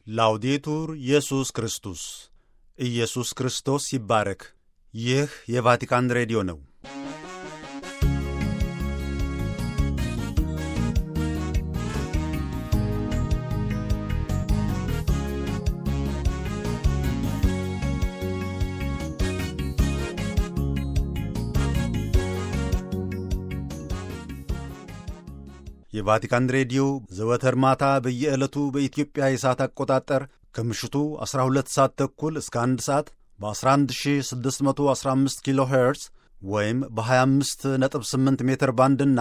ላውዴቱር ኢየሱስ ክርስቶስ ኢየሱስ ክርስቶስ ይባረክ። ይህ የቫቲካን ሬዲዮ ነው። የቫቲካን ሬዲዮ ዘወትር ማታ በየዕለቱ በኢትዮጵያ የሰዓት አቆጣጠር ከምሽቱ 12 ሰዓት ተኩል እስከ 1 ሰዓት በ11615 ኪሎ ሄርዝ ወይም በ258 ሜትር ባንድና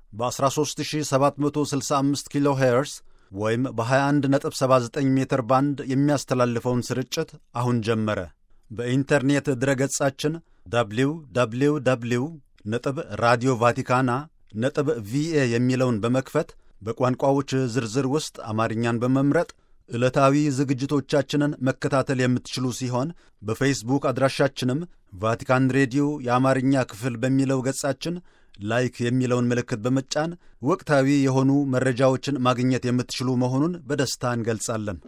በ13765 ኪሎ ሄርዝ ወይም በ2179 ሜትር ባንድ የሚያስተላልፈውን ስርጭት አሁን ጀመረ። በኢንተርኔት ድረገጻችን ደብሊው ደብሊው ደብሊው ነጥብ ራዲዮ ቫቲካና ነጥብ ቪኤ የሚለውን በመክፈት በቋንቋዎች ዝርዝር ውስጥ አማርኛን በመምረጥ ዕለታዊ ዝግጅቶቻችንን መከታተል የምትችሉ ሲሆን በፌስቡክ አድራሻችንም ቫቲካን ሬዲዮ የአማርኛ ክፍል በሚለው ገጻችን ላይክ የሚለውን ምልክት በመጫን ወቅታዊ የሆኑ መረጃዎችን ማግኘት የምትችሉ መሆኑን በደስታ እንገልጻለን።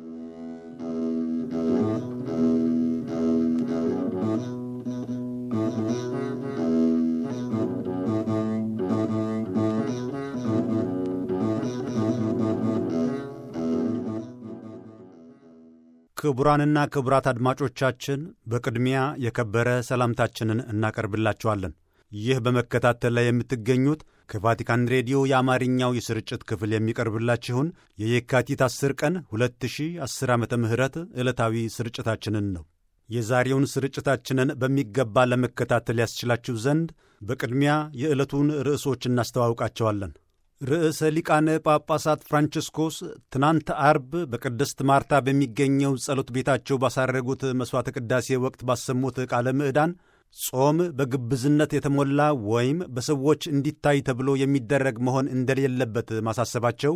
ክቡራንና ክቡራት አድማጮቻችን በቅድሚያ የከበረ ሰላምታችንን እናቀርብላችኋለን። ይህ በመከታተል ላይ የምትገኙት ከቫቲካን ሬዲዮ የአማርኛው የስርጭት ክፍል የሚቀርብላችሁን የየካቲት 10 ቀን 2010 ዓ ም ዕለታዊ ስርጭታችንን ነው። የዛሬውን ስርጭታችንን በሚገባ ለመከታተል ያስችላችሁ ዘንድ በቅድሚያ የዕለቱን ርዕሶች እናስተዋውቃቸዋለን። ርዕሰ ሊቃነ ጳጳሳት ፍራንቺስኮስ ትናንት አርብ በቅድስት ማርታ በሚገኘው ጸሎት ቤታቸው ባሳረጉት መሥዋዕተ ቅዳሴ ወቅት ባሰሙት ቃለ ምዕዳን ጾም በግብዝነት የተሞላ ወይም በሰዎች እንዲታይ ተብሎ የሚደረግ መሆን እንደሌለበት ማሳሰባቸው፣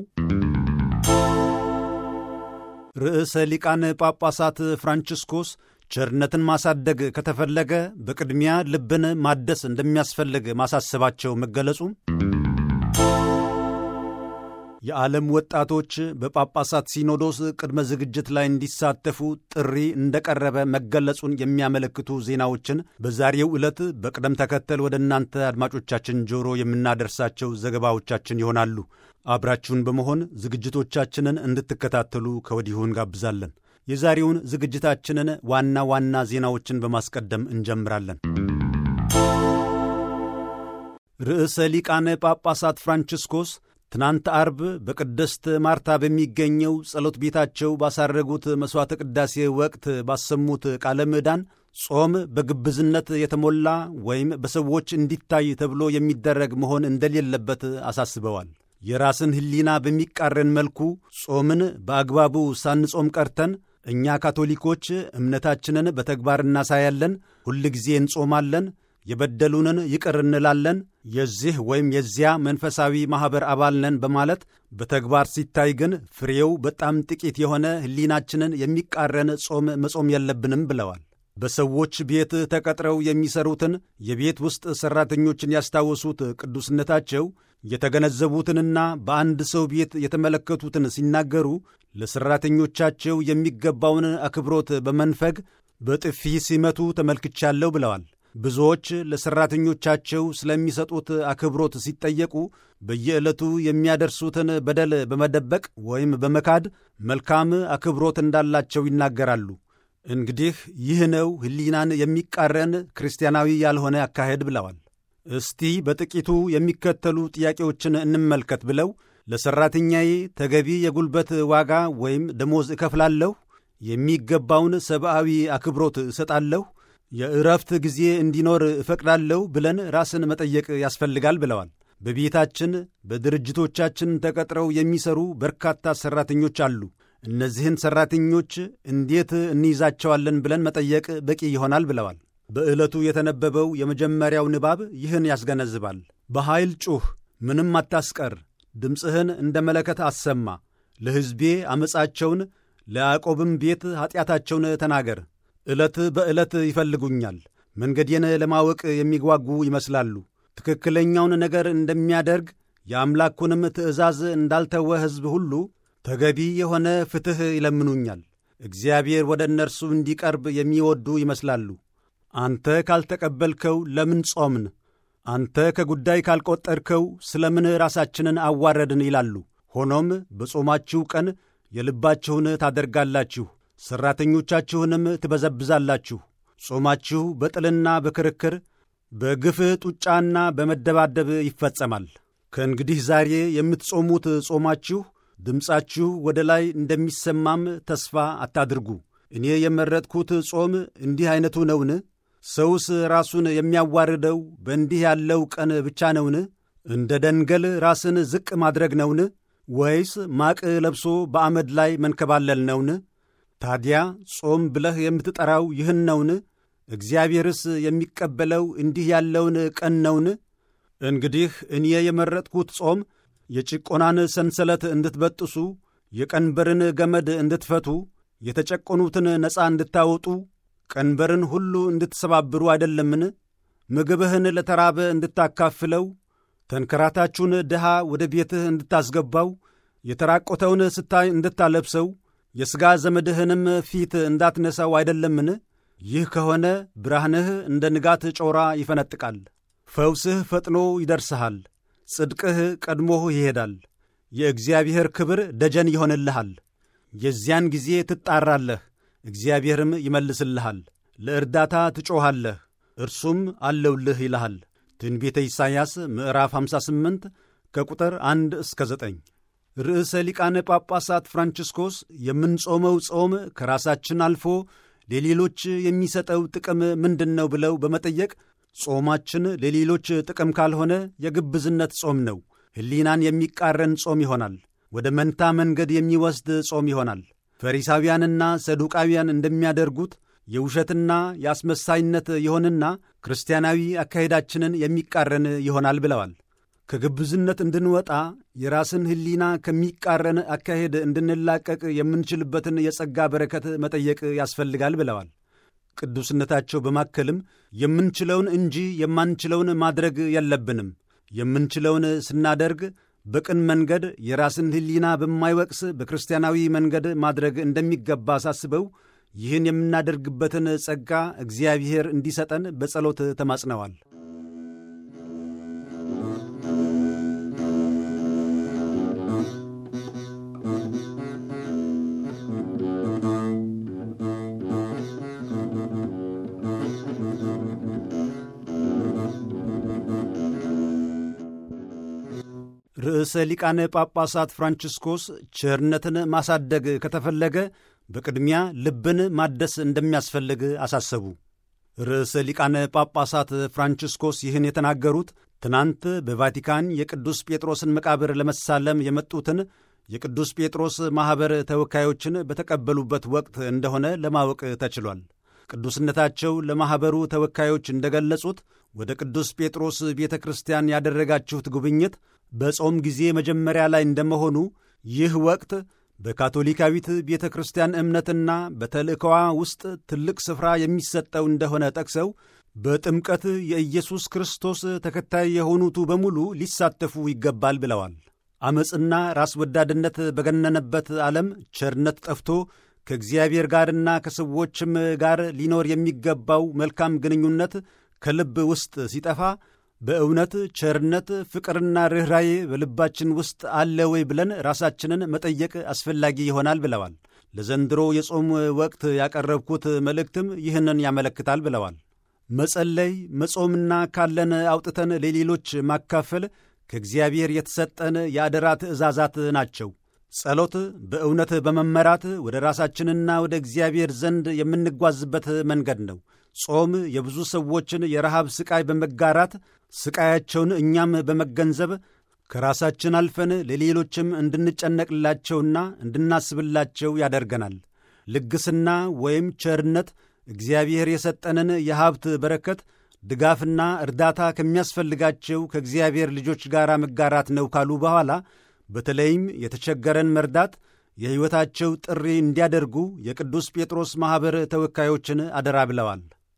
ርዕሰ ሊቃነ ጳጳሳት ፍራንቺስኮስ ቸርነትን ማሳደግ ከተፈለገ በቅድሚያ ልብን ማደስ እንደሚያስፈልግ ማሳሰባቸው መገለጹ የዓለም ወጣቶች በጳጳሳት ሲኖዶስ ቅድመ ዝግጅት ላይ እንዲሳተፉ ጥሪ እንደቀረበ መገለጹን የሚያመለክቱ ዜናዎችን በዛሬው ዕለት በቅደም ተከተል ወደ እናንተ አድማጮቻችን ጆሮ የምናደርሳቸው ዘገባዎቻችን ይሆናሉ። አብራችሁን በመሆን ዝግጅቶቻችንን እንድትከታተሉ ከወዲሁ እንጋብዛለን። የዛሬውን ዝግጅታችንን ዋና ዋና ዜናዎችን በማስቀደም እንጀምራለን። ርዕሰ ሊቃነ ጳጳሳት ፍራንቺስኮስ ትናንት አርብ በቅድስት ማርታ በሚገኘው ጸሎት ቤታቸው ባሳረጉት መሥዋዕተ ቅዳሴ ወቅት ባሰሙት ቃለ ምዕዳን ጾም በግብዝነት የተሞላ ወይም በሰዎች እንዲታይ ተብሎ የሚደረግ መሆን እንደሌለበት አሳስበዋል። የራስን ሕሊና በሚቃረን መልኩ ጾምን በአግባቡ ሳንጾም ቀርተን እኛ ካቶሊኮች እምነታችንን በተግባር እናሳያለን፣ ሁልጊዜ እንጾማለን የበደሉንን ይቅር እንላለን፣ የዚህ ወይም የዚያ መንፈሳዊ ማኅበር አባል ነን በማለት በተግባር ሲታይ ግን ፍሬው በጣም ጥቂት የሆነ ሕሊናችንን የሚቃረን ጾም መጾም የለብንም ብለዋል። በሰዎች ቤት ተቀጥረው የሚሰሩትን የቤት ውስጥ ሠራተኞችን ያስታወሱት ቅዱስነታቸው የተገነዘቡትንና በአንድ ሰው ቤት የተመለከቱትን ሲናገሩ ለሠራተኞቻቸው የሚገባውን አክብሮት በመንፈግ በጥፊ ሲመቱ ተመልክቻለሁ ብለዋል። ብዙዎች ለሠራተኞቻቸው ስለሚሰጡት አክብሮት ሲጠየቁ በየዕለቱ የሚያደርሱትን በደል በመደበቅ ወይም በመካድ መልካም አክብሮት እንዳላቸው ይናገራሉ። እንግዲህ ይህ ነው ሕሊናን የሚቃረን ክርስቲያናዊ ያልሆነ አካሄድ ብለዋል። እስቲ በጥቂቱ የሚከተሉ ጥያቄዎችን እንመልከት ብለው ለሠራተኛዬ ተገቢ የጉልበት ዋጋ ወይም ደሞዝ እከፍላለሁ፣ የሚገባውን ሰብአዊ አክብሮት እሰጣለሁ የእረፍት ጊዜ እንዲኖር እፈቅዳለሁ ብለን ራስን መጠየቅ ያስፈልጋል ብለዋል። በቤታችን በድርጅቶቻችን ተቀጥረው የሚሰሩ በርካታ ሠራተኞች አሉ። እነዚህን ሠራተኞች እንዴት እንይዛቸዋለን ብለን መጠየቅ በቂ ይሆናል ብለዋል። በዕለቱ የተነበበው የመጀመሪያው ንባብ ይህን ያስገነዝባል። በኃይል ጩኽ፣ ምንም አታስቀር፣ ድምፅህን እንደ መለከት አሰማ፣ ለሕዝቤ ዓመፃቸውን ለያዕቆብም ቤት ኀጢአታቸውን ተናገር ዕለት በዕለት ይፈልጉኛል፣ መንገዴን ለማወቅ የሚጓጉ ይመስላሉ። ትክክለኛውን ነገር እንደሚያደርግ የአምላኩንም ትእዛዝ እንዳልተወ ሕዝብ ሁሉ ተገቢ የሆነ ፍትሕ ይለምኑኛል። እግዚአብሔር ወደ እነርሱ እንዲቀርብ የሚወዱ ይመስላሉ። አንተ ካልተቀበልከው ለምን ጾምን? አንተ ከጉዳይ ካልቈጠርከው ስለ ምን ራሳችንን አዋረድን? ይላሉ። ሆኖም በጾማችሁ ቀን የልባችሁን ታደርጋላችሁ፣ ሠራተኞቻችሁንም ትበዘብዛላችሁ። ጾማችሁ በጥልና በክርክር በግፍ ጡጫና በመደባደብ ይፈጸማል። ከእንግዲህ ዛሬ የምትጾሙት ጾማችሁ ድምፃችሁ ወደ ላይ እንደሚሰማም ተስፋ አታድርጉ። እኔ የመረጥኩት ጾም እንዲህ ዐይነቱ ነውን? ሰውስ ራሱን የሚያዋርደው በእንዲህ ያለው ቀን ብቻ ነውን? እንደ ደንገል ራስን ዝቅ ማድረግ ነውን? ወይስ ማቅ ለብሶ በአመድ ላይ መንከባለል ነውን? ታዲያ ጾም ብለህ የምትጠራው ይህን ነውን? እግዚአብሔርስ የሚቀበለው እንዲህ ያለውን ቀን ነውን? እንግዲህ እኔ የመረጥኩት ጾም የጭቆናን ሰንሰለት እንድትበጥሱ፣ የቀንበርን ገመድ እንድትፈቱ፣ የተጨቆኑትን ነፃ እንድታወጡ፣ ቀንበርን ሁሉ እንድትሰባብሩ አይደለምን? ምግብህን ለተራበ እንድታካፍለው፣ ተንከራታችሁን ድሃ ወደ ቤትህ እንድታስገባው፣ የተራቆተውን ስታይ እንድታለብሰው፣ የሥጋ ዘመድህንም ፊት እንዳትነሳው አይደለምን? ይህ ከሆነ ብርሃንህ እንደ ንጋት ጮራ ይፈነጥቃል። ፈውስህ ፈጥኖ ይደርስሃል። ጽድቅህ ቀድሞህ ይሄዳል። የእግዚአብሔር ክብር ደጀን ይሆንልሃል። የዚያን ጊዜ ትጣራለህ፣ እግዚአብሔርም ይመልስልሃል። ለእርዳታ ትጮኻለህ፣ እርሱም አለውልህ ይልሃል። ትንቢተ ኢሳይያስ ምዕራፍ 58 ከቁጥር 1 እስከ 9። ርዕሰ ሊቃነ ጳጳሳት ፍራንቺስኮስ የምንጾመው ጾም ከራሳችን አልፎ ለሌሎች የሚሰጠው ጥቅም ምንድን ነው ብለው በመጠየቅ ጾማችን ለሌሎች ጥቅም ካልሆነ የግብዝነት ጾም ነው፣ ሕሊናን የሚቃረን ጾም ይሆናል፣ ወደ መንታ መንገድ የሚወስድ ጾም ይሆናል። ፈሪሳውያንና ሰዱቃውያን እንደሚያደርጉት የውሸትና የአስመሳይነት ይሆንና ክርስቲያናዊ አካሄዳችንን የሚቃረን ይሆናል ብለዋል። ከግብዝነት እንድንወጣ የራስን ሕሊና ከሚቃረን አካሄድ እንድንላቀቅ የምንችልበትን የጸጋ በረከት መጠየቅ ያስፈልጋል ብለዋል። ቅዱስነታቸው በማከልም የምንችለውን እንጂ የማንችለውን ማድረግ የለብንም። የምንችለውን ስናደርግ በቅን መንገድ የራስን ሕሊና በማይወቅስ በክርስቲያናዊ መንገድ ማድረግ እንደሚገባ አሳስበው ይህን የምናደርግበትን ጸጋ እግዚአብሔር እንዲሰጠን በጸሎት ተማጽነዋል። ርዕሰ ሊቃነ ጳጳሳት ፍራንቺስኮስ ቸርነትን ማሳደግ ከተፈለገ በቅድሚያ ልብን ማደስ እንደሚያስፈልግ አሳሰቡ። ርዕሰ ሊቃነ ጳጳሳት ፍራንቺስኮስ ይህን የተናገሩት ትናንት በቫቲካን የቅዱስ ጴጥሮስን መቃብር ለመሳለም የመጡትን የቅዱስ ጴጥሮስ ማኅበር ተወካዮችን በተቀበሉበት ወቅት እንደሆነ ለማወቅ ተችሏል። ቅዱስነታቸው ለማኅበሩ ተወካዮች እንደገለጹት ወደ ቅዱስ ጴጥሮስ ቤተ ክርስቲያን ያደረጋችሁት ጉብኝት በጾም ጊዜ መጀመሪያ ላይ እንደመሆኑ ይህ ወቅት በካቶሊካዊት ቤተ ክርስቲያን እምነትና በተልእኮዋ ውስጥ ትልቅ ስፍራ የሚሰጠው እንደሆነ ጠቅሰው በጥምቀት የኢየሱስ ክርስቶስ ተከታይ የሆኑቱ በሙሉ ሊሳተፉ ይገባል ብለዋል። ዐመፅና ራስ ወዳድነት በገነነበት ዓለም ቸርነት ጠፍቶ ከእግዚአብሔር ጋርና ከሰዎችም ጋር ሊኖር የሚገባው መልካም ግንኙነት ከልብ ውስጥ ሲጠፋ በእውነት ቸርነት፣ ፍቅርና ርኅራዬ በልባችን ውስጥ አለ ወይ ብለን ራሳችንን መጠየቅ አስፈላጊ ይሆናል ብለዋል። ለዘንድሮ የጾም ወቅት ያቀረብኩት መልእክትም ይህንን ያመለክታል ብለዋል። መጸለይ፣ መጾምና ካለን አውጥተን ለሌሎች ማካፈል ከእግዚአብሔር የተሰጠን የአደራ ትእዛዛት ናቸው። ጸሎት በእውነት በመመራት ወደ ራሳችንና ወደ እግዚአብሔር ዘንድ የምንጓዝበት መንገድ ነው። ጾም የብዙ ሰዎችን የረሃብ ሥቃይ በመጋራት ሥቃያቸውን እኛም በመገንዘብ ከራሳችን አልፈን ለሌሎችም እንድንጨነቅላቸውና እንድናስብላቸው ያደርገናል። ልግስና ወይም ቸርነት እግዚአብሔር የሰጠንን የሀብት በረከት ድጋፍና እርዳታ ከሚያስፈልጋቸው ከእግዚአብሔር ልጆች ጋር መጋራት ነው ካሉ በኋላ በተለይም የተቸገረን መርዳት የሕይወታቸው ጥሪ እንዲያደርጉ የቅዱስ ጴጥሮስ ማኅበር ተወካዮችን አደራ ብለዋል።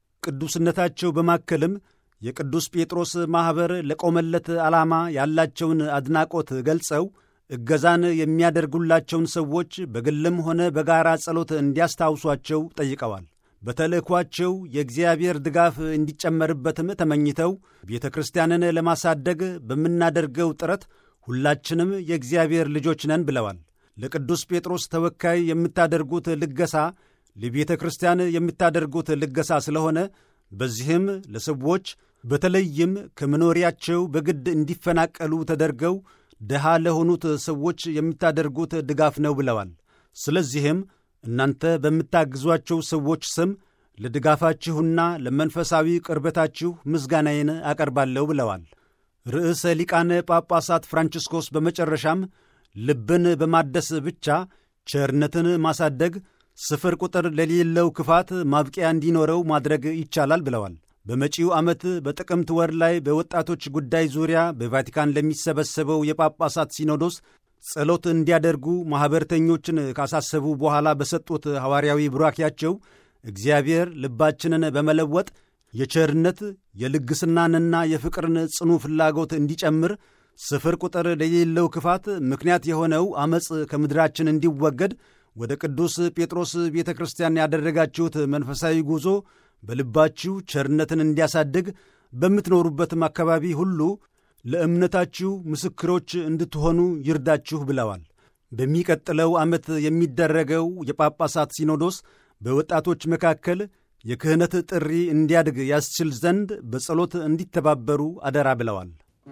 ቅዱስነታቸው በማከልም የቅዱስ ጴጥሮስ ማኅበር ለቆመለት ዓላማ ያላቸውን አድናቆት ገልጸው እገዛን የሚያደርጉላቸውን ሰዎች በግልም ሆነ በጋራ ጸሎት እንዲያስታውሷቸው ጠይቀዋል። በተልእኳቸው የእግዚአብሔር ድጋፍ እንዲጨመርበትም ተመኝተው ቤተ ክርስቲያንን ለማሳደግ በምናደርገው ጥረት ሁላችንም የእግዚአብሔር ልጆች ነን ብለዋል። ለቅዱስ ጴጥሮስ ተወካይ የምታደርጉት ልገሳ ለቤተ ክርስቲያን የምታደርጉት ልገሳ ስለሆነ በዚህም ለሰዎች በተለይም ከመኖሪያቸው በግድ እንዲፈናቀሉ ተደርገው ድሃ ለሆኑት ሰዎች የምታደርጉት ድጋፍ ነው ብለዋል። ስለዚህም እናንተ በምታግዟቸው ሰዎች ስም ለድጋፋችሁና ለመንፈሳዊ ቅርበታችሁ ምስጋናዬን አቀርባለሁ ብለዋል። ርዕሰ ሊቃነ ጳጳሳት ፍራንቺስኮስ በመጨረሻም ልብን በማደስ ብቻ ቸርነትን ማሳደግ ስፍር ቁጥር ለሌለው ክፋት ማብቂያ እንዲኖረው ማድረግ ይቻላል ብለዋል። በመጪው ዓመት በጥቅምት ወር ላይ በወጣቶች ጉዳይ ዙሪያ በቫቲካን ለሚሰበሰበው የጳጳሳት ሲኖዶስ ጸሎት እንዲያደርጉ ማኅበርተኞችን ካሳሰቡ በኋላ በሰጡት ሐዋርያዊ ቡራኪያቸው እግዚአብሔር ልባችንን በመለወጥ የቸርነት የልግስናንና የፍቅርን ጽኑ ፍላጎት እንዲጨምር ስፍር ቁጥር ለሌለው ክፋት ምክንያት የሆነው ዐመፅ ከምድራችን እንዲወገድ ወደ ቅዱስ ጴጥሮስ ቤተ ክርስቲያን ያደረጋችሁት መንፈሳዊ ጉዞ በልባችሁ ቸርነትን እንዲያሳድግ በምትኖሩበትም አካባቢ ሁሉ ለእምነታችሁ ምስክሮች እንድትሆኑ ይርዳችሁ ብለዋል። በሚቀጥለው ዓመት የሚደረገው የጳጳሳት ሲኖዶስ በወጣቶች መካከል የክህነት ጥሪ እንዲያድግ ያስችል ዘንድ በጸሎት እንዲተባበሩ አደራ ብለዋል።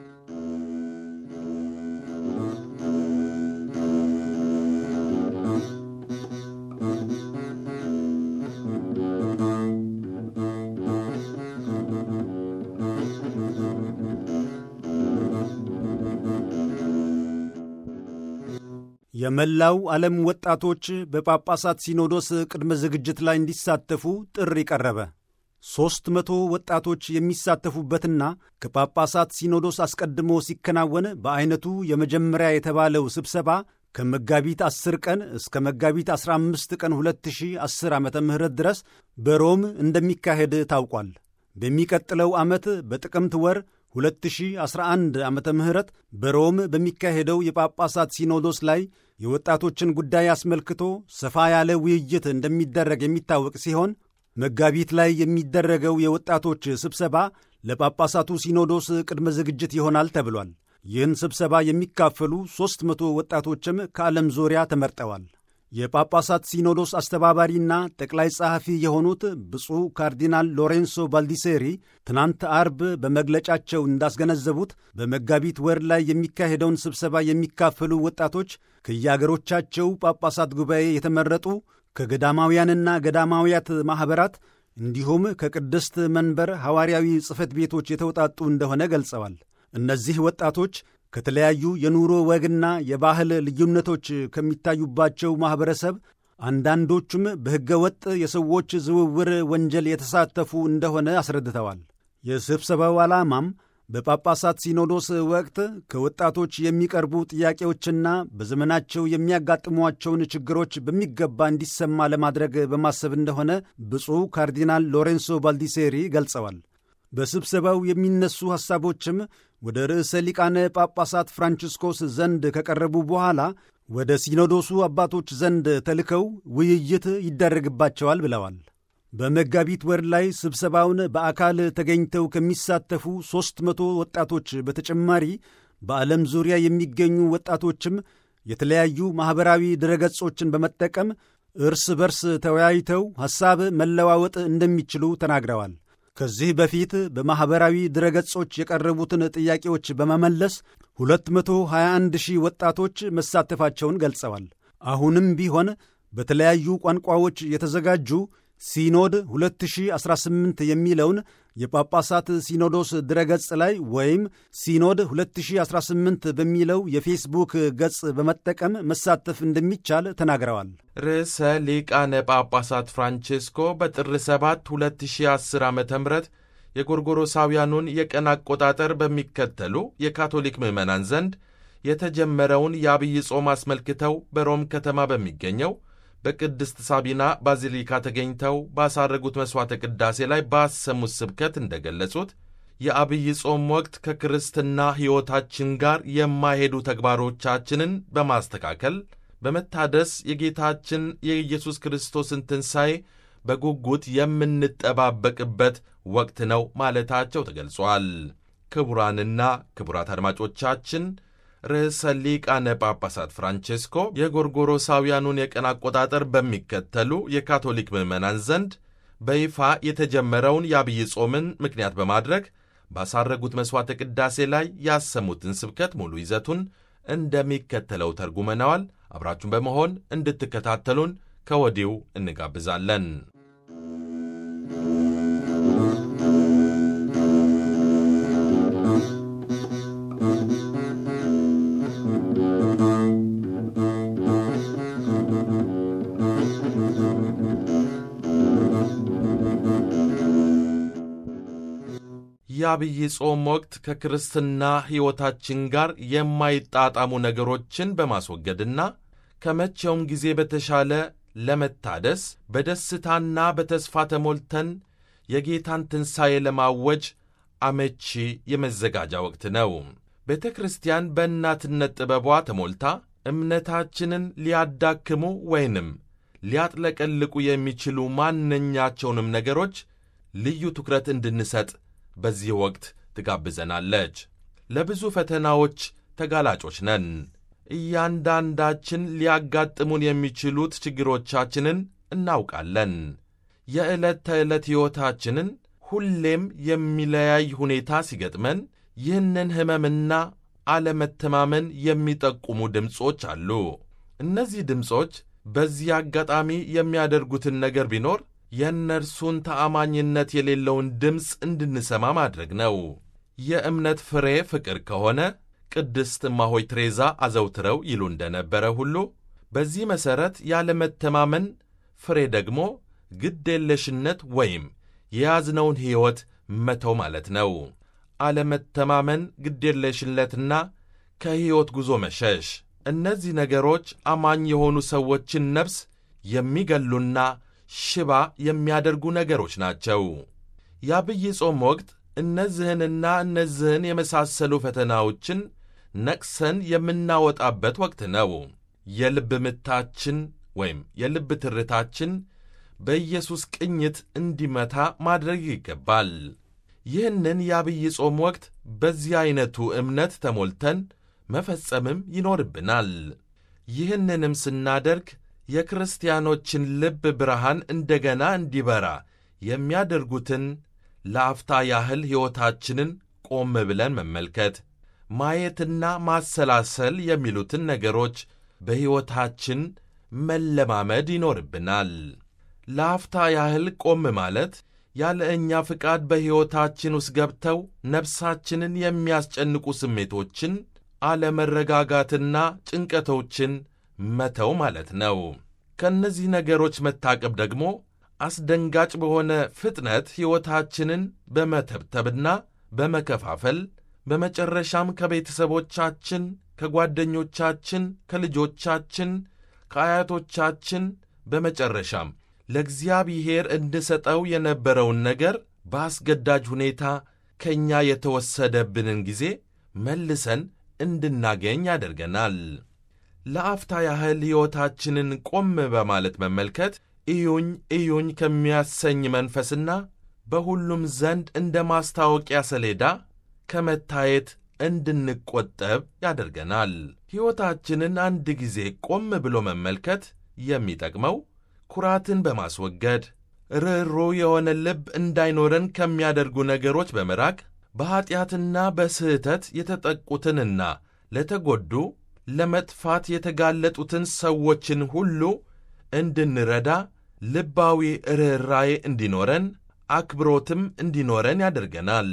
የመላው ዓለም ወጣቶች በጳጳሳት ሲኖዶስ ቅድመ ዝግጅት ላይ እንዲሳተፉ ጥሪ ቀረበ። ሦስት መቶ ወጣቶች የሚሳተፉበትና ከጳጳሳት ሲኖዶስ አስቀድሞ ሲከናወን በዐይነቱ የመጀመሪያ የተባለው ስብሰባ ከመጋቢት 10 ቀን እስከ መጋቢት 15 ቀን 2010 ዓ ም ድረስ በሮም እንደሚካሄድ ታውቋል። በሚቀጥለው ዓመት በጥቅምት ወር 2011 ዓመተ ምህረት በሮም በሚካሄደው የጳጳሳት ሲኖዶስ ላይ የወጣቶችን ጉዳይ አስመልክቶ ሰፋ ያለ ውይይት እንደሚደረግ የሚታወቅ ሲሆን መጋቢት ላይ የሚደረገው የወጣቶች ስብሰባ ለጳጳሳቱ ሲኖዶስ ቅድመ ዝግጅት ይሆናል ተብሏል። ይህን ስብሰባ የሚካፈሉ ሦስት መቶ ወጣቶችም ከዓለም ዙሪያ ተመርጠዋል። የጳጳሳት ሲኖዶስ አስተባባሪና ጠቅላይ ጸሐፊ የሆኑት ብፁዕ ካርዲናል ሎሬንሶ ባልዲሴሪ ትናንት አርብ በመግለጫቸው እንዳስገነዘቡት በመጋቢት ወር ላይ የሚካሄደውን ስብሰባ የሚካፈሉ ወጣቶች ከየአገሮቻቸው ጳጳሳት ጉባኤ የተመረጡ ከገዳማውያንና ገዳማውያት ማኅበራት እንዲሁም ከቅድስት መንበር ሐዋርያዊ ጽሕፈት ቤቶች የተውጣጡ እንደሆነ ገልጸዋል። እነዚህ ወጣቶች ከተለያዩ የኑሮ ወግና የባህል ልዩነቶች ከሚታዩባቸው ማኅበረሰብ አንዳንዶቹም በሕገ ወጥ የሰዎች ዝውውር ወንጀል የተሳተፉ እንደሆነ አስረድተዋል። የስብሰባው ዓላማም በጳጳሳት ሲኖዶስ ወቅት ከወጣቶች የሚቀርቡ ጥያቄዎችና በዘመናቸው የሚያጋጥሟቸውን ችግሮች በሚገባ እንዲሰማ ለማድረግ በማሰብ እንደሆነ ብፁዕ ካርዲናል ሎሬንሶ ባልዲሴሪ ገልጸዋል። በስብሰባው የሚነሱ ሐሳቦችም ወደ ርዕሰ ሊቃነ ጳጳሳት ፍራንቺስኮስ ዘንድ ከቀረቡ በኋላ ወደ ሲኖዶሱ አባቶች ዘንድ ተልከው ውይይት ይደረግባቸዋል ብለዋል። በመጋቢት ወር ላይ ስብሰባውን በአካል ተገኝተው ከሚሳተፉ ሦስት መቶ ወጣቶች በተጨማሪ በዓለም ዙሪያ የሚገኙ ወጣቶችም የተለያዩ ማኅበራዊ ድረገጾችን በመጠቀም እርስ በርስ ተወያይተው ሐሳብ መለዋወጥ እንደሚችሉ ተናግረዋል። ከዚህ በፊት በማኅበራዊ ድረገጾች የቀረቡትን ጥያቄዎች በመመለስ 221 ሺህ ወጣቶች መሳተፋቸውን ገልጸዋል። አሁንም ቢሆን በተለያዩ ቋንቋዎች የተዘጋጁ ሲኖድ 2018 የሚለውን የጳጳሳት ሲኖዶስ ድረገጽ ላይ ወይም ሲኖድ 2018 በሚለው የፌስቡክ ገጽ በመጠቀም መሳተፍ እንደሚቻል ተናግረዋል። ርዕሰ ሊቃነ ጳጳሳት ፍራንቼስኮ በጥር 7 2010 ዓ ም የጎርጎሮሳውያኑን የቀን አቆጣጠር በሚከተሉ የካቶሊክ ምዕመናን ዘንድ የተጀመረውን የአብይ ጾም አስመልክተው በሮም ከተማ በሚገኘው በቅድስት ሳቢና ባዚሊካ ተገኝተው ባሳረጉት መሥዋዕተ ቅዳሴ ላይ ባሰሙት ስብከት እንደገለጹት የአብይ ጾም ወቅት ከክርስትና ሕይወታችን ጋር የማይሄዱ ተግባሮቻችንን በማስተካከል በመታደስ የጌታችን የኢየሱስ ክርስቶስን ትንሣኤ በጉጉት የምንጠባበቅበት ወቅት ነው ማለታቸው ተገልጿል። ክቡራንና ክቡራት አድማጮቻችን ርዕሰ ሊቃነ ጳጳሳት ፍራንቼስኮ የጎርጎሮሳውያኑን የቀን አቆጣጠር በሚከተሉ የካቶሊክ ምዕመናን ዘንድ በይፋ የተጀመረውን የአብይ ጾምን ምክንያት በማድረግ ባሳረጉት መሥዋዕተ ቅዳሴ ላይ ያሰሙትን ስብከት ሙሉ ይዘቱን እንደሚከተለው ተርጉመነዋል። አብራችሁን በመሆን እንድትከታተሉን ከወዲሁ እንጋብዛለን። የአብይ ጾም ወቅት ከክርስትና ሕይወታችን ጋር የማይጣጣሙ ነገሮችን በማስወገድና ከመቼውም ጊዜ በተሻለ ለመታደስ በደስታና በተስፋ ተሞልተን የጌታን ትንሣኤ ለማወጅ አመቺ የመዘጋጃ ወቅት ነው። ቤተ ክርስቲያን በእናትነት ጥበቧ ተሞልታ እምነታችንን ሊያዳክሙ ወይንም ሊያጥለቀልቁ የሚችሉ ማንኛቸውንም ነገሮች ልዩ ትኩረት እንድንሰጥ በዚህ ወቅት ትጋብዘናለች። ለብዙ ፈተናዎች ተጋላጮች ነን። እያንዳንዳችን ሊያጋጥሙን የሚችሉት ችግሮቻችንን እናውቃለን። የዕለት ተዕለት ሕይወታችንን ሁሌም የሚለያይ ሁኔታ ሲገጥመን ይህንን ሕመምና አለመተማመን የሚጠቁሙ ድምፆች አሉ። እነዚህ ድምፆች በዚህ አጋጣሚ የሚያደርጉትን ነገር ቢኖር የእነርሱን ተአማኝነት የሌለውን ድምፅ እንድንሰማ ማድረግ ነው። የእምነት ፍሬ ፍቅር ከሆነ ቅድስት እማሆይ ትሬዛ አዘውትረው ይሉ እንደነበረ ሁሉ በዚህ መሠረት ያለመተማመን ፍሬ ደግሞ ግዴለሽነት ወይም የያዝነውን ሕይወት መተው ማለት ነው። አለመተማመን፣ ግዴለሽነትና ከሕይወት ጉዞ መሸሽ፣ እነዚህ ነገሮች አማኝ የሆኑ ሰዎችን ነፍስ የሚገሉና ሽባ የሚያደርጉ ነገሮች ናቸው። የአብይ ጾም ወቅት እነዚህንና እነዚህን የመሳሰሉ ፈተናዎችን ነቅሰን የምናወጣበት ወቅት ነው። የልብ ምታችን ወይም የልብ ትርታችን በኢየሱስ ቅኝት እንዲመታ ማድረግ ይገባል። ይህንን የአብይ ጾም ወቅት በዚህ ዐይነቱ እምነት ተሞልተን መፈጸምም ይኖርብናል። ይህንንም ስናደርግ የክርስቲያኖችን ልብ ብርሃን እንደገና እንዲበራ የሚያደርጉትን ለአፍታ ያህል ሕይወታችንን ቆም ብለን መመልከት፣ ማየትና ማሰላሰል የሚሉትን ነገሮች በሕይወታችን መለማመድ ይኖርብናል። ለአፍታ ያህል ቆም ማለት ያለ እኛ ፍቃድ በሕይወታችን ውስጥ ገብተው ነፍሳችንን የሚያስጨንቁ ስሜቶችን፣ አለመረጋጋትና ጭንቀቶችን መተው ማለት ነው። ከእነዚህ ነገሮች መታቀብ ደግሞ አስደንጋጭ በሆነ ፍጥነት ሕይወታችንን በመተብተብና በመከፋፈል በመጨረሻም ከቤተሰቦቻችን፣ ከጓደኞቻችን፣ ከልጆቻችን፣ ከአያቶቻችን በመጨረሻም ለእግዚአብሔር እንድሰጠው የነበረውን ነገር በአስገዳጅ ሁኔታ ከእኛ የተወሰደብንን ጊዜ መልሰን እንድናገኝ ያደርገናል። ለአፍታ ያህል ሕይወታችንን ቆም በማለት መመልከት እዩኝ እዩኝ ከሚያሰኝ መንፈስና በሁሉም ዘንድ እንደ ማስታወቂያ ሰሌዳ ከመታየት እንድንቆጠብ ያደርገናል። ሕይወታችንን አንድ ጊዜ ቆም ብሎ መመልከት የሚጠቅመው ኩራትን በማስወገድ ርኅሩ የሆነ ልብ እንዳይኖረን ከሚያደርጉ ነገሮች በመራቅ በኀጢአትና በስህተት የተጠቁትንና ለተጎዱ ለመጥፋት የተጋለጡትን ሰዎችን ሁሉ እንድንረዳ ልባዊ ርኅራዬ እንዲኖረን አክብሮትም እንዲኖረን ያደርገናል።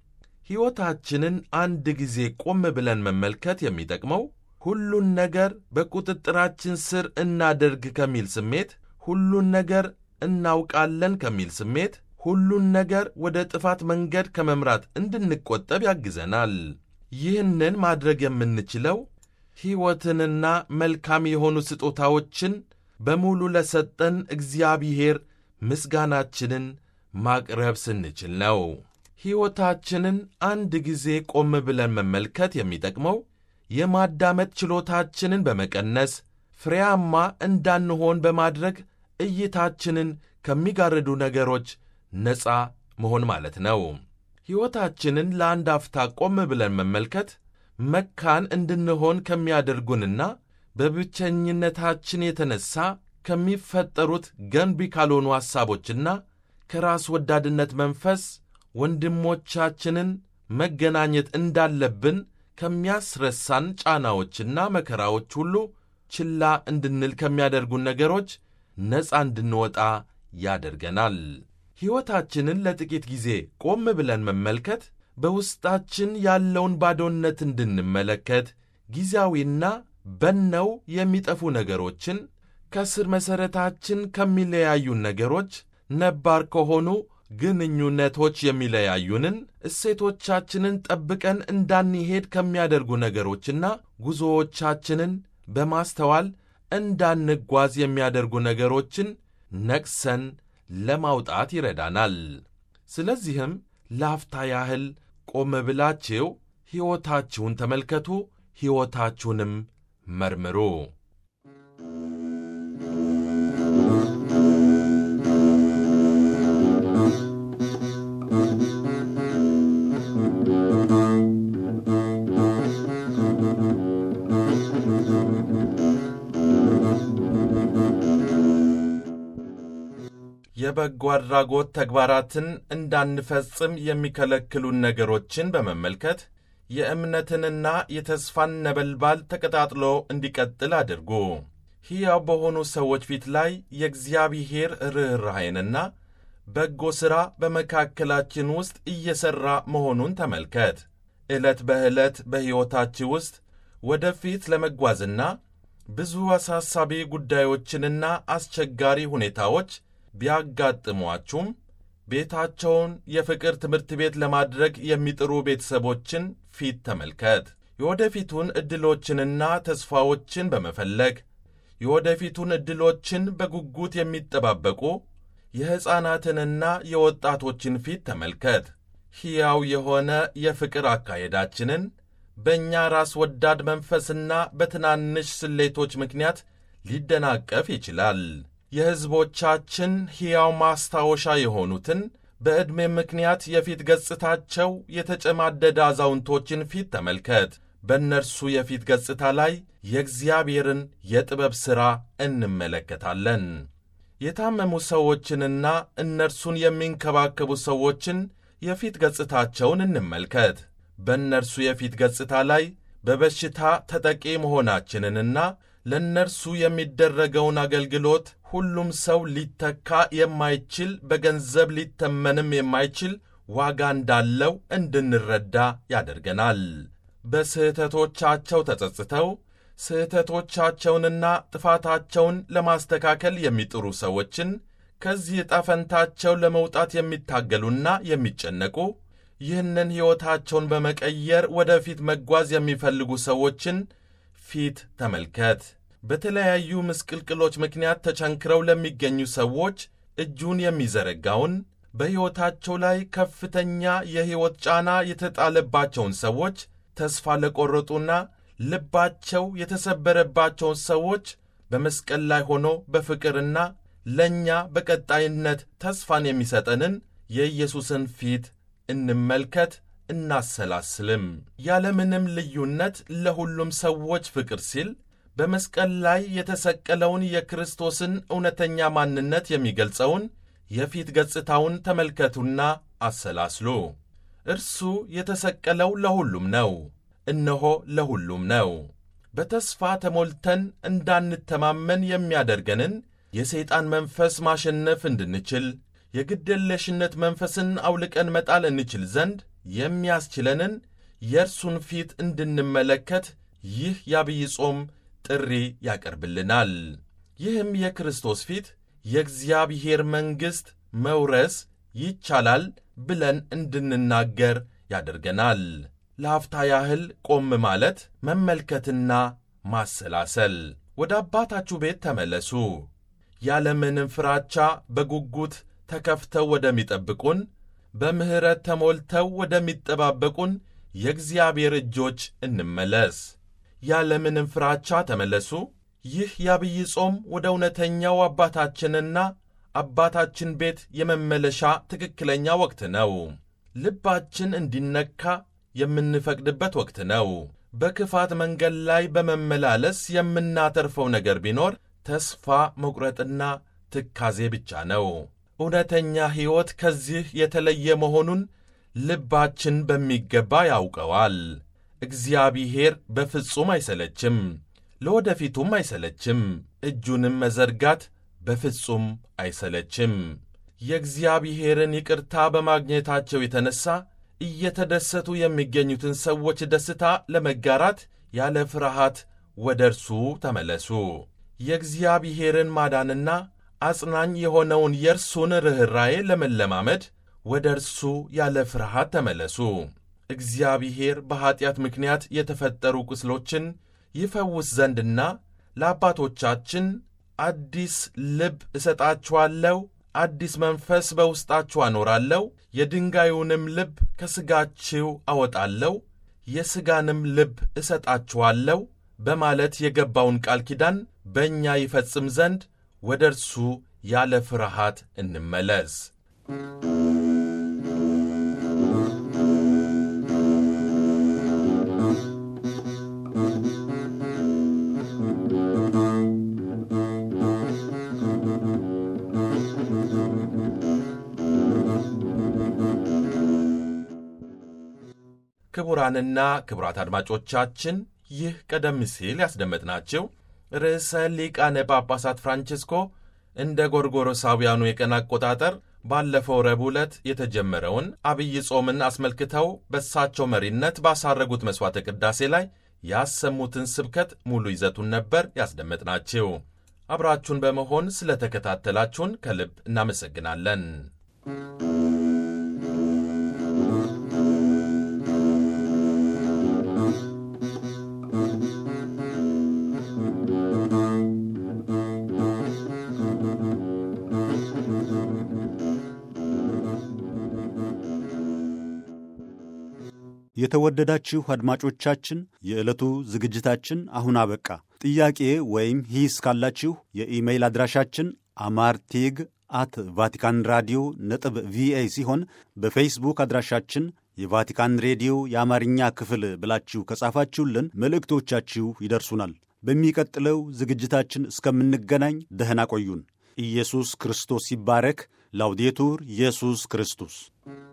ሕይወታችንን አንድ ጊዜ ቆም ብለን መመልከት የሚጠቅመው ሁሉን ነገር በቁጥጥራችን ስር እናደርግ ከሚል ስሜት፣ ሁሉን ነገር እናውቃለን ከሚል ስሜት፣ ሁሉን ነገር ወደ ጥፋት መንገድ ከመምራት እንድንቆጠብ ያግዘናል። ይህንን ማድረግ የምንችለው ሕይወትንና መልካም የሆኑ ስጦታዎችን በሙሉ ለሰጠን እግዚአብሔር ምስጋናችንን ማቅረብ ስንችል ነው። ሕይወታችንን አንድ ጊዜ ቆም ብለን መመልከት የሚጠቅመው የማዳመጥ ችሎታችንን በመቀነስ ፍሬያማ እንዳንሆን በማድረግ እይታችንን ከሚጋርዱ ነገሮች ነፃ መሆን ማለት ነው። ሕይወታችንን ለአንድ አፍታ ቆም ብለን መመልከት መካን እንድንሆን ከሚያደርጉንና በብቸኝነታችን የተነሣ ከሚፈጠሩት ገንቢ ካልሆኑ ሐሳቦችና ከራስ ወዳድነት መንፈስ ወንድሞቻችንን መገናኘት እንዳለብን ከሚያስረሳን ጫናዎችና መከራዎች ሁሉ ችላ እንድንል ከሚያደርጉን ነገሮች ነፃ እንድንወጣ ያደርገናል። ሕይወታችንን ለጥቂት ጊዜ ቆም ብለን መመልከት በውስጣችን ያለውን ባዶነት እንድንመለከት ጊዜያዊና በነው የሚጠፉ ነገሮችን ከስር መሠረታችን ከሚለያዩን ነገሮች ነባር ከሆኑ ግንኙነቶች የሚለያዩንን እሴቶቻችንን ጠብቀን እንዳንሄድ ከሚያደርጉ ነገሮችና ጉዞዎቻችንን በማስተዋል እንዳንጓዝ የሚያደርጉ ነገሮችን ነቅሰን ለማውጣት ይረዳናል። ስለዚህም ለአፍታ ያህል ቆም ብላችሁ ሕይወታችሁን ተመልከቱ፣ ሕይወታችሁንም መርምሩ። የበጎ አድራጎት ተግባራትን እንዳንፈጽም የሚከለክሉን ነገሮችን በመመልከት የእምነትንና የተስፋን ነበልባል ተቀጣጥሎ እንዲቀጥል አድርጉ። ሕያው በሆኑ ሰዎች ፊት ላይ የእግዚአብሔር ርኅራኄንና በጎ ሥራ በመካከላችን ውስጥ እየሠራ መሆኑን ተመልከት። ዕለት በዕለት በሕይወታችሁ ውስጥ ወደፊት ለመጓዝና ብዙ አሳሳቢ ጉዳዮችንና አስቸጋሪ ሁኔታዎች ቢያጋጥሟችሁም ቤታቸውን የፍቅር ትምህርት ቤት ለማድረግ የሚጥሩ ቤተሰቦችን ፊት ተመልከት። የወደፊቱን ዕድሎችንና ተስፋዎችን በመፈለግ የወደፊቱን ዕድሎችን በጉጉት የሚጠባበቁ የሕፃናትንና የወጣቶችን ፊት ተመልከት። ሕያው የሆነ የፍቅር አካሄዳችንን በእኛ ራስ ወዳድ መንፈስና በትናንሽ ስሌቶች ምክንያት ሊደናቀፍ ይችላል። የሕዝቦቻችን ሕያው ማስታወሻ የሆኑትን በዕድሜ ምክንያት የፊት ገጽታቸው የተጨማደደ አዛውንቶችን ፊት ተመልከት። በእነርሱ የፊት ገጽታ ላይ የእግዚአብሔርን የጥበብ ሥራ እንመለከታለን። የታመሙ ሰዎችንና እነርሱን የሚንከባከቡ ሰዎችን የፊት ገጽታቸውን እንመልከት። በእነርሱ የፊት ገጽታ ላይ በበሽታ ተጠቂ መሆናችንንና ለእነርሱ የሚደረገውን አገልግሎት ሁሉም ሰው ሊተካ የማይችል በገንዘብ ሊተመንም የማይችል ዋጋ እንዳለው እንድንረዳ ያደርገናል። በስህተቶቻቸው ተጸጽተው ስህተቶቻቸውንና ጥፋታቸውን ለማስተካከል የሚጥሩ ሰዎችን ከዚህ ዕጣ ፈንታቸው ለመውጣት የሚታገሉና የሚጨነቁ ይህንን ሕይወታቸውን በመቀየር ወደፊት መጓዝ የሚፈልጉ ሰዎችን ፊት ተመልከት። በተለያዩ ምስቅልቅሎች ምክንያት ተቸንክረው ለሚገኙ ሰዎች እጁን የሚዘረጋውን በሕይወታቸው ላይ ከፍተኛ የሕይወት ጫና የተጣለባቸውን ሰዎች፣ ተስፋ ለቈረጡና ልባቸው የተሰበረባቸውን ሰዎች በመስቀል ላይ ሆኖ በፍቅርና ለእኛ በቀጣይነት ተስፋን የሚሰጠንን የኢየሱስን ፊት እንመልከት፣ እናሰላስልም። ያለምንም ልዩነት ለሁሉም ሰዎች ፍቅር ሲል በመስቀል ላይ የተሰቀለውን የክርስቶስን እውነተኛ ማንነት የሚገልጸውን የፊት ገጽታውን ተመልከቱና አሰላስሉ። እርሱ የተሰቀለው ለሁሉም ነው። እነሆ ለሁሉም ነው። በተስፋ ተሞልተን እንዳንተማመን የሚያደርገንን የሰይጣን መንፈስ ማሸነፍ እንድንችል የግድየለሽነት መንፈስን አውልቀን መጣል እንችል ዘንድ የሚያስችለንን የእርሱን ፊት እንድንመለከት ይህ የአብይ ጾም ጥሪ ያቀርብልናል። ይህም የክርስቶስ ፊት የእግዚአብሔር መንግሥት መውረስ ይቻላል ብለን እንድንናገር ያደርገናል። ለአፍታ ያህል ቆም ማለት መመልከትና ማሰላሰል። ወደ አባታችሁ ቤት ተመለሱ። ያለምንም ፍራቻ በጉጉት ተከፍተው ወደሚጠብቁን በምሕረት ተሞልተው ወደሚጠባበቁን የእግዚአብሔር እጆች እንመለስ። ያለምንም ፍራቻ ተመለሱ። ይህ የአብይ ጾም ወደ እውነተኛው አባታችንና አባታችን ቤት የመመለሻ ትክክለኛ ወቅት ነው። ልባችን እንዲነካ የምንፈቅድበት ወቅት ነው። በክፋት መንገድ ላይ በመመላለስ የምናተርፈው ነገር ቢኖር ተስፋ መቁረጥና ትካዜ ብቻ ነው። እውነተኛ ሕይወት ከዚህ የተለየ መሆኑን ልባችን በሚገባ ያውቀዋል። እግዚአብሔር በፍጹም አይሰለችም፣ ለወደፊቱም አይሰለችም፣ እጁንም መዘርጋት በፍጹም አይሰለችም። የእግዚአብሔርን ይቅርታ በማግኘታቸው የተነሣ እየተደሰቱ የሚገኙትን ሰዎች ደስታ ለመጋራት ያለ ፍርሃት ወደ እርሱ ተመለሱ። የእግዚአብሔርን ማዳንና አጽናኝ የሆነውን የእርሱን ርኅራዬ ለመለማመድ ወደ እርሱ ያለ ፍርሃት ተመለሱ። እግዚአብሔር በኀጢአት ምክንያት የተፈጠሩ ቁስሎችን ይፈውስ ዘንድና ለአባቶቻችን አዲስ ልብ እሰጣችኋለሁ፣ አዲስ መንፈስ በውስጣችሁ አኖራለሁ፣ የድንጋዩንም ልብ ከሥጋችሁ አወጣለሁ፣ የሥጋንም ልብ እሰጣችኋለሁ በማለት የገባውን ቃል ኪዳን በእኛ ይፈጽም ዘንድ ወደ እርሱ ያለ ፍርሃት እንመለስ። ክቡራንና ክቡራት አድማጮቻችን ይህ ቀደም ሲል ያስደመጥናቸው ርዕሰ ሊቃነ ጳጳሳት ፍራንቺስኮ እንደ ጎርጎሮሳውያኑ የቀን አቆጣጠር ባለፈው ረቡዕ ዕለት የተጀመረውን አብይ ጾምን አስመልክተው በእሳቸው መሪነት ባሳረጉት መሥዋዕተ ቅዳሴ ላይ ያሰሙትን ስብከት ሙሉ ይዘቱን ነበር ያስደመጥናችሁ። አብራችሁን በመሆን ስለተከታተላችሁን ከልብ እናመሰግናለን። የተወደዳችሁ አድማጮቻችን የዕለቱ ዝግጅታችን አሁን አበቃ። ጥያቄ ወይም ሂስ ካላችሁ የኢሜይል አድራሻችን አማርቴግ አት ቫቲካን ራዲዮ ነጥብ ቪኦኤ ሲሆን በፌስቡክ አድራሻችን የቫቲካን ሬዲዮ የአማርኛ ክፍል ብላችሁ ከጻፋችሁልን መልእክቶቻችሁ ይደርሱናል። በሚቀጥለው ዝግጅታችን እስከምንገናኝ ደህና ቆዩን። ኢየሱስ ክርስቶስ ይባረክ። ላውዴቱር ኢየሱስ ክርስቶስ